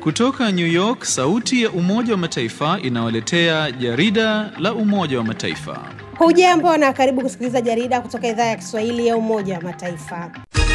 Kutoka New York, sauti ya Umoja wa Mataifa inawaletea jarida la Umoja wa Mataifa. Hujambo na karibu kusikiliza jarida kutoka idhaa ya Kiswahili ya Umoja wa Mataifa.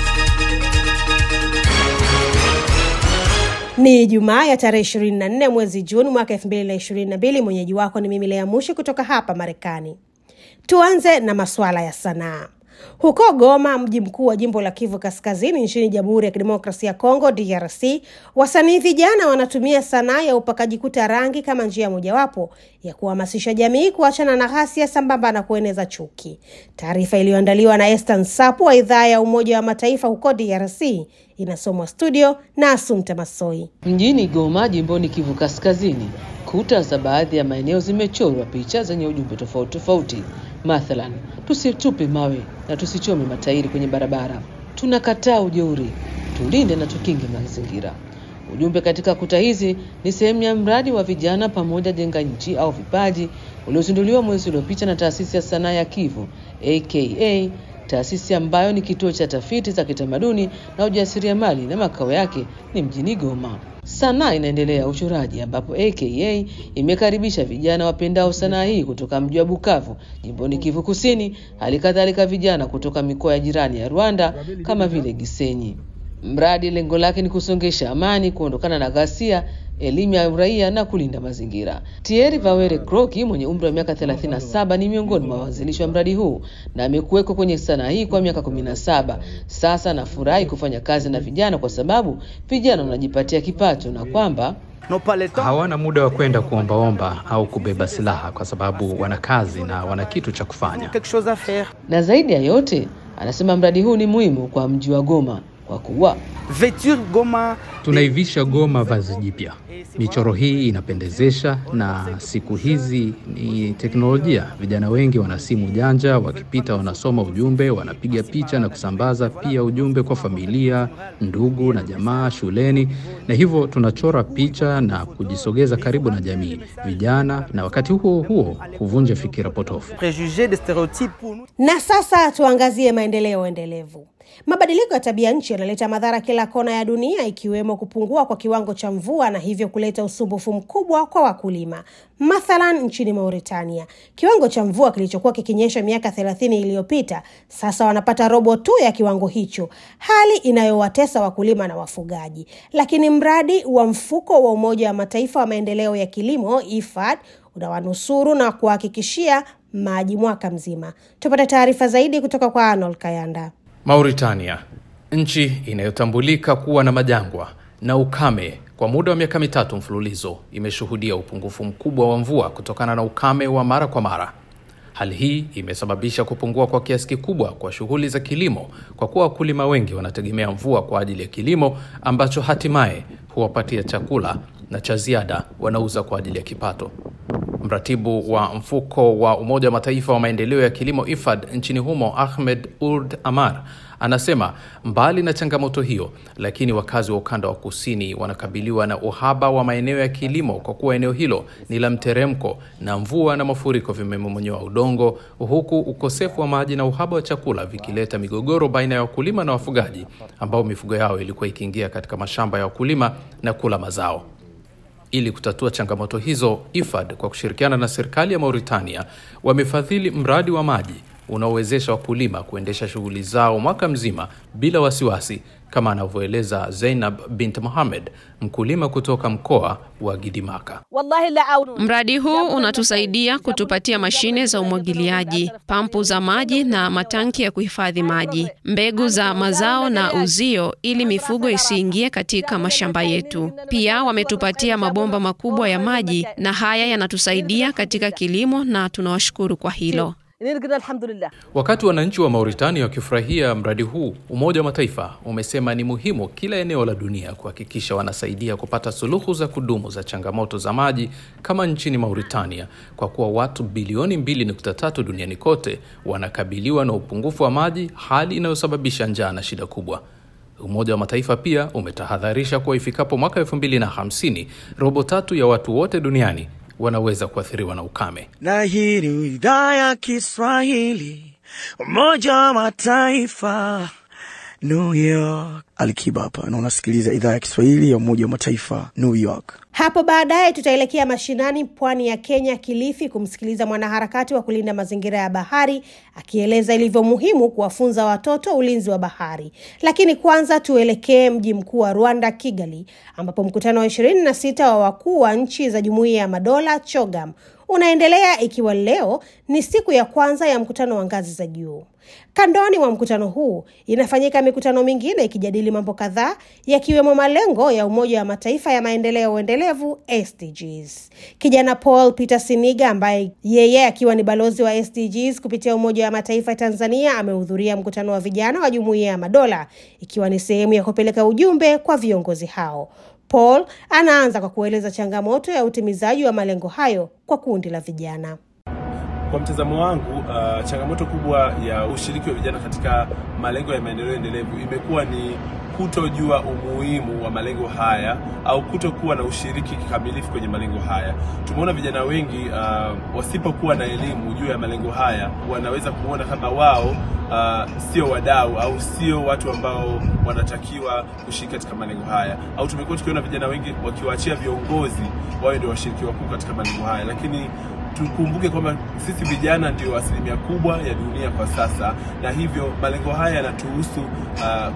Ni Jumaa ya tarehe 24 mwezi Juni mwaka 2022. Mwenyeji wako ni mimi Lea Mushi kutoka hapa Marekani. Tuanze na masuala ya sanaa. Huko Goma, mji mkuu wa jimbo la Kivu Kaskazini nchini Jamhuri ya Kidemokrasia ya Kongo DRC, wasanii vijana wanatumia sanaa ya upakaji kuta rangi kama njia mojawapo ya kuhamasisha jamii kuachana na ghasia sambamba na kueneza chuki. Taarifa iliyoandaliwa na Esther Nsapu wa idhaa ya Umoja wa Mataifa huko DRC inasomwa studio na Asumta Masoi. Mjini Goma, jimboni Kivu Kaskazini, kuta za baadhi ya maeneo zimechorwa picha zenye ujumbe tofauti tofauti. Mathalan, tusitupe mawe na tusichome matairi kwenye barabara, tunakataa ujeuri, tulinde na tukinge mazingira. Ujumbe katika kuta hizi ni sehemu ya mradi wa vijana pamoja jenga nchi au vipaji uliozinduliwa mwezi uliopita na taasisi ya sanaa ya Kivu aka taasisi ambayo ni kituo cha tafiti za kitamaduni na ujasiriamali na makao yake ni mjini Goma. Sanaa inaendelea uchoraji, ambapo aka imekaribisha vijana wapendao sanaa hii kutoka mji wa Bukavu jimboni Kivu Kusini, hali kadhalika vijana kutoka mikoa ya jirani ya Rwanda kama vile Gisenyi. Mradi lengo lake ni kusongesha amani, kuondokana na ghasia elimu ya uraia na kulinda mazingira. Thierry Vawere Kroki mwenye umri wa miaka 37 ni miongoni mwa waanzilishi wa mradi huu na amekuwekwa kwenye sanaa hii kwa miaka 17 sasa. Anafurahi kufanya kazi na vijana kwa sababu vijana wanajipatia kipato na kwamba hawana muda wa kwenda kuombaomba au kubeba silaha kwa sababu wana kazi na wana kitu cha kufanya. Na zaidi ya yote, anasema mradi huu ni muhimu kwa mji wa Goma kwa kuwa tunaivisha Goma vazi jipya. Michoro hii inapendezesha, na siku hizi ni teknolojia. Vijana wengi wana simu janja, wakipita wanasoma ujumbe, wanapiga picha na kusambaza pia ujumbe kwa familia, ndugu na jamaa shuleni, na hivyo tunachora picha na kujisogeza karibu na jamii, vijana, na wakati huo huo kuvunja fikira potofu. Na sasa tuangazie maendeleo endelevu. Mabadiliko ya tabia nchi yanaleta madhara kila kona ya dunia, ikiwemo kupungua kwa kiwango cha mvua na hivyo kuleta usumbufu mkubwa kwa wakulima. Mathalan, nchini Mauritania, kiwango cha mvua kilichokuwa kikinyesha miaka thelathini iliyopita sasa wanapata robo tu ya kiwango hicho, hali inayowatesa wakulima na wafugaji. Lakini mradi wa mfuko wa Umoja wa Mataifa wa maendeleo ya kilimo IFAD unawanusuru na kuhakikishia maji mwaka mzima. Tupate taarifa zaidi kutoka kwa Arnold Kayanda. Mauritania, nchi inayotambulika kuwa na majangwa na ukame kwa muda wa miaka mitatu mfululizo, imeshuhudia upungufu mkubwa wa mvua kutokana na ukame wa mara kwa mara. Hali hii imesababisha kupungua kwa kiasi kikubwa kwa shughuli za kilimo, kwa kuwa wakulima wengi wanategemea mvua kwa ajili ya kilimo ambacho hatimaye huwapatia chakula na cha ziada wanauza kwa ajili ya kipato. Mratibu wa mfuko wa Umoja wa Mataifa wa maendeleo ya kilimo IFAD nchini humo Ahmed Urd Amar anasema mbali na changamoto hiyo, lakini wakazi wa ukanda wa kusini wanakabiliwa na uhaba wa maeneo ya kilimo kwa kuwa eneo hilo ni la mteremko na mvua na mafuriko vimemomonyoa udongo, huku ukosefu wa maji na uhaba wa chakula vikileta migogoro baina ya wakulima na wafugaji ambao mifugo yao ilikuwa ikiingia katika mashamba ya wakulima na kula mazao. Ili kutatua changamoto hizo, IFAD kwa kushirikiana na serikali ya Mauritania wamefadhili mradi wa maji unaowezesha wakulima kuendesha shughuli zao mwaka mzima bila wasiwasi, kama anavyoeleza Zainab bint Mohamed, mkulima kutoka mkoa wa Gidimaka. Mradi huu unatusaidia kutupatia mashine za umwagiliaji, pampu za maji na matanki ya kuhifadhi maji, mbegu za mazao na uzio, ili mifugo isiingie katika mashamba yetu. Pia wametupatia mabomba makubwa ya maji, na haya yanatusaidia katika kilimo na tunawashukuru kwa hilo. Wakati wananchi wa Mauritania wakifurahia mradi huu, Umoja wa Mataifa umesema ni muhimu kila eneo la dunia kuhakikisha wanasaidia kupata suluhu za kudumu za changamoto za maji kama nchini Mauritania, kwa kuwa watu bilioni 2.3 duniani kote wanakabiliwa na upungufu wa maji, hali inayosababisha njaa na shida kubwa. Umoja wa Mataifa pia umetahadharisha kuwa ifikapo mwaka 2050 robo tatu ya watu wote duniani wanaweza kuathiriwa na ukame. Na hii ni idhaa ya Kiswahili, Umoja wa Mataifa, New York. Alikiba hapa na unasikiliza idhaa ya Kiswahili ya Umoja wa Mataifa, New York. Hapo baadaye tutaelekea mashinani pwani ya Kenya, Kilifi, kumsikiliza mwanaharakati wa kulinda mazingira ya bahari akieleza ilivyo muhimu kuwafunza watoto ulinzi wa bahari. Lakini kwanza tuelekee mji mkuu wa Rwanda, Kigali, ambapo mkutano wa ishirini na sita wa wakuu wa nchi za Jumuiya ya Madola CHOGAM unaendelea ikiwa leo ni siku ya kwanza ya mkutano wa ngazi za juu. Kandoni mwa mkutano huu inafanyika mikutano mingine ikijadili mambo kadhaa yakiwemo malengo ya Umoja wa Mataifa ya maendeleo endelevu SDGs. Kijana Paul Peter Siniga ambaye yeye akiwa ni balozi wa SDGs kupitia Umoja wa Mataifa Tanzania amehudhuria mkutano wa vijana wa Jumuiya ya Madola ikiwa ni sehemu ya kupeleka ujumbe kwa viongozi hao. Paul anaanza kwa kueleza changamoto ya utimizaji wa malengo hayo kwa kundi la vijana. Kwa mtazamo wangu, uh, changamoto kubwa ya ushiriki wa vijana katika malengo ya maendeleo endelevu imekuwa ni kutojua umuhimu wa malengo haya au kutokuwa na ushiriki kikamilifu kwenye malengo haya. Tumeona vijana wengi uh, wasipokuwa na elimu juu ya malengo haya wanaweza kuona kama wao uh, sio wadau au sio watu ambao wanatakiwa kushiriki katika malengo haya, au tumekuwa tukiona vijana wengi wakiwaachia viongozi wawe ndio washiriki wakuu katika malengo haya, lakini tukumbuke kwamba sisi vijana ndio asilimia kubwa ya dunia kwa sasa, na hivyo malengo haya yanatuhusu uh,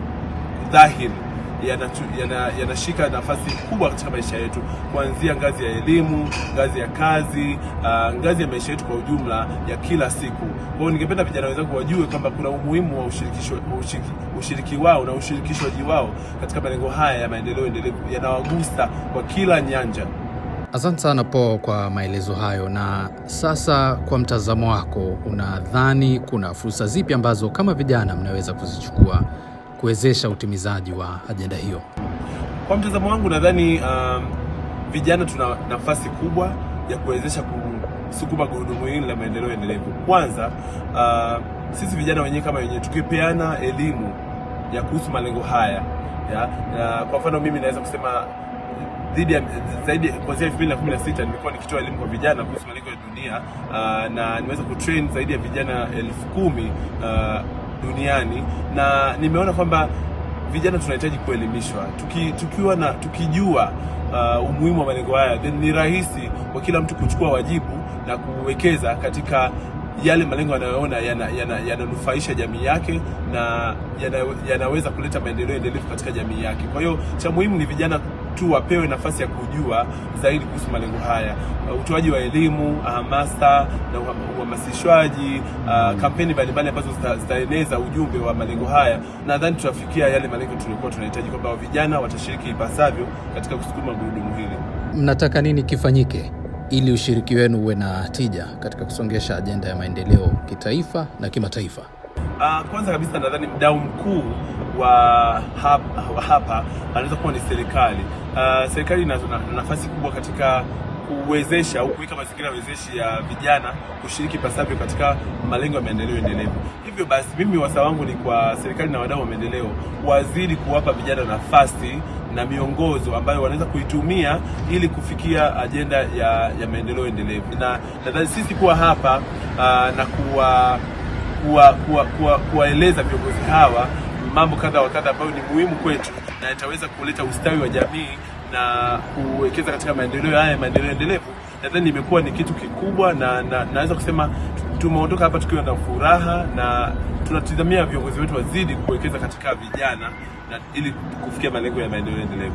dhahiri yanashika yana, yana nafasi kubwa katika maisha yetu, kuanzia ngazi ya elimu, ngazi ya kazi, uh, ngazi ya maisha yetu kwa ujumla ya kila siku. Kwa hiyo ningependa vijana wenzangu wajue kwamba kuna umuhimu wa ushirikisho, ushiriki, ushiriki wao na ushirikishwaji wao katika malengo haya ya maendeleo endelevu, yanawagusa kwa kila nyanja. Asante sana Po kwa maelezo hayo. Na sasa, kwa mtazamo wako, unadhani kuna fursa zipi ambazo kama vijana mnaweza kuzichukua kuwezesha utimizaji wa ajenda hiyo? Kwa mtazamo wangu, nadhani um, vijana tuna nafasi kubwa ya kuwezesha kusukuma gurudumu hili la maendeleo endelevu. Kwanza uh, sisi vijana wenyewe kama wenyewe tukipeana elimu ya kuhusu malengo haya ya, ya, kwa mfano mimi naweza kusema dhidi ya zaidi kuanzia 2016 nilikuwa nikitoa elimu kwa vijana kuhusu malengo ya dunia uh, na nimeweza kutrain zaidi ya vijana elfu kumi uh, duniani na nimeona kwamba vijana tunahitaji kuelimishwa tuki, tukiwa na tukijua uh, umuhimu wa malengo haya then ni rahisi kwa kila mtu kuchukua wajibu na kuwekeza katika yale malengo yanayoona yananufaisha yana, yana jamii yake na yana, yanaweza kuleta maendeleo endelevu katika jamii yake. Kwa hiyo cha muhimu ni vijana tu wapewe nafasi ya kujua zaidi kuhusu malengo haya, uh, utoaji wa elimu, hamasa na uhamasishwaji, uh, kampeni mbalimbali ambazo zitaeneza ujumbe wa malengo haya. Nadhani tutafikia yale malengo tuliokuwa tunahitaji, kwamba vijana watashiriki ipasavyo katika kusukuma gurudumu hili. Mnataka nini kifanyike ili ushiriki wenu uwe na tija katika kusongesha ajenda ya maendeleo kitaifa na kimataifa? Uh, kwanza kabisa nadhani mdau mkuu wa hapa, wa hapa anaweza kuwa ni serikali. Uh, serikali ina nafasi kubwa katika kuwezesha au kuweka mazingira wezeshi ya vijana kushiriki pasavyo katika malengo ya maendeleo endelevu. Hivyo basi, mimi wasa wangu ni kwa serikali na wadau wa maendeleo wazidi kuwapa vijana nafasi na miongozo ambayo wanaweza kuitumia ili kufikia ajenda ya, ya maendeleo endelevu, na nadhani sisi kuwa hapa uh, na kuwa kuwaeleza kuwa, kuwa, kuwa viongozi hawa mambo kadha wa kadha ambayo ni muhimu kwetu na itaweza kuleta ustawi wa jamii na kuwekeza katika maendeleo haya maendeleo endelevu, nadhani imekuwa ni kitu kikubwa, na, na naweza kusema tumeondoka hapa tukiwa na furaha na tunatizamia viongozi wetu wazidi kuwekeza katika vijana na ili kufikia malengo ya maendeleo endelevu.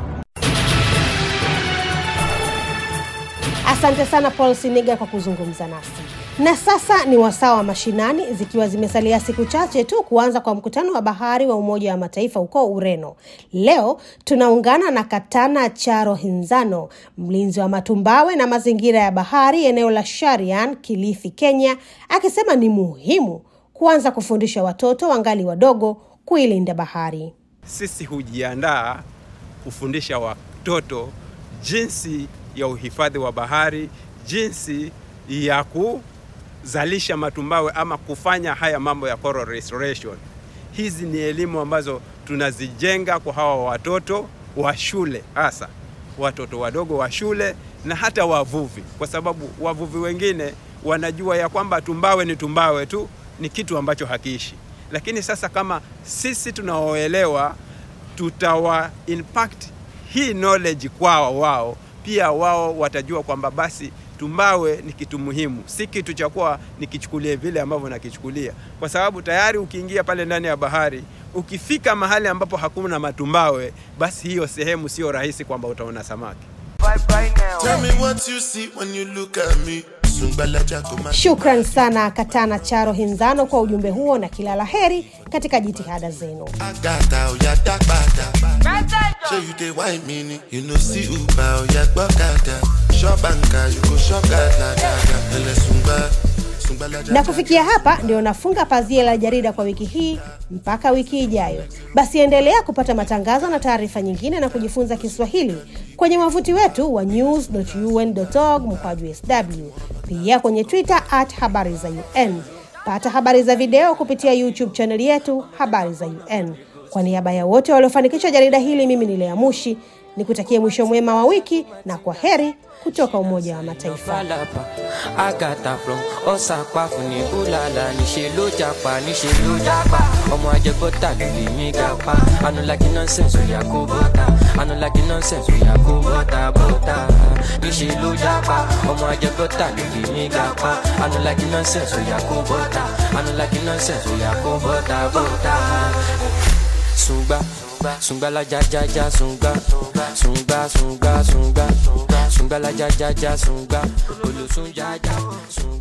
Asante sana Paul Siniga kwa kuzungumza nasi. Na sasa ni wasaa wa mashinani, zikiwa zimesalia siku chache tu kuanza kwa mkutano wa bahari wa Umoja wa Mataifa huko Ureno. Leo tunaungana na Katana Charo Hinzano, mlinzi wa matumbawe na mazingira ya bahari eneo la Sharian, Kilifi, Kenya, akisema ni muhimu kuanza kufundisha watoto wangali wadogo kuilinda bahari. Sisi hujiandaa kufundisha watoto jinsi ya uhifadhi wa bahari, jinsi ya kuzalisha matumbawe ama kufanya haya mambo ya coral restoration. Hizi ni elimu ambazo tunazijenga kwa hawa watoto wa shule, hasa watoto wadogo wa shule na hata wavuvi, kwa sababu wavuvi wengine wanajua ya kwamba tumbawe ni tumbawe tu, ni kitu ambacho hakiishi, lakini sasa kama sisi tunaoelewa tutawa impact hii knowledge kwao wao pia wao watajua kwamba basi tumbawe ni kitu muhimu, si kitu cha kuwa nikichukulie vile ambavyo nakichukulia, kwa sababu tayari ukiingia pale ndani ya bahari, ukifika mahali ambapo hakuna matumbawe, basi hiyo sehemu sio rahisi kwamba utaona samaki. Tell me what you see when you look at me. Sungbala Jaco, my Shukran sana Katana Charo Hinzano kwa ujumbe huo na kila la heri katika jitihada zenu. Agata, oh yeah, dark bada. So you dey wine me, you know see Uber, oh yeah, gbọ́kada. Shop anka, you go shop gada, gada. Ele sungba, sungbala Na kufikia hapa ndio nafunga pazia la jarida kwa wiki hii mpaka wiki ijayo. Basi endelea kupata matangazo na taarifa nyingine na kujifunza Kiswahili kwenye wavuti wetu wa news.un.org mkwaju sw, pia kwenye Twitter at habari za UN. Pata habari za video kupitia YouTube chaneli yetu habari za UN. Kwa niaba ya wote waliofanikisha jarida hili, mimi ni Lea Mushi nikutakie mwisho mwema wa wiki na kwa heri kutoka Umoja wa Mataifa. falapa agata from ọsàpá fún ní búlàlà níṣẹ ló japa níṣẹ ló japa ọmọ ajẹbọta ló lè mí gapa anulagi nonsense oya kó bọta anulagi nonsense oya kó bọta bọta níṣẹ ló japa ọmọ ajẹbọta ló lè mí gapa anulagi nonsense oya kó bọta anulagi nonsense oya kó bọta bọta. Sungba, sungba la ja ja ja sungba, sungba sungba sungba, sungba la ja ja ja sungba, olosun ja ja sungba.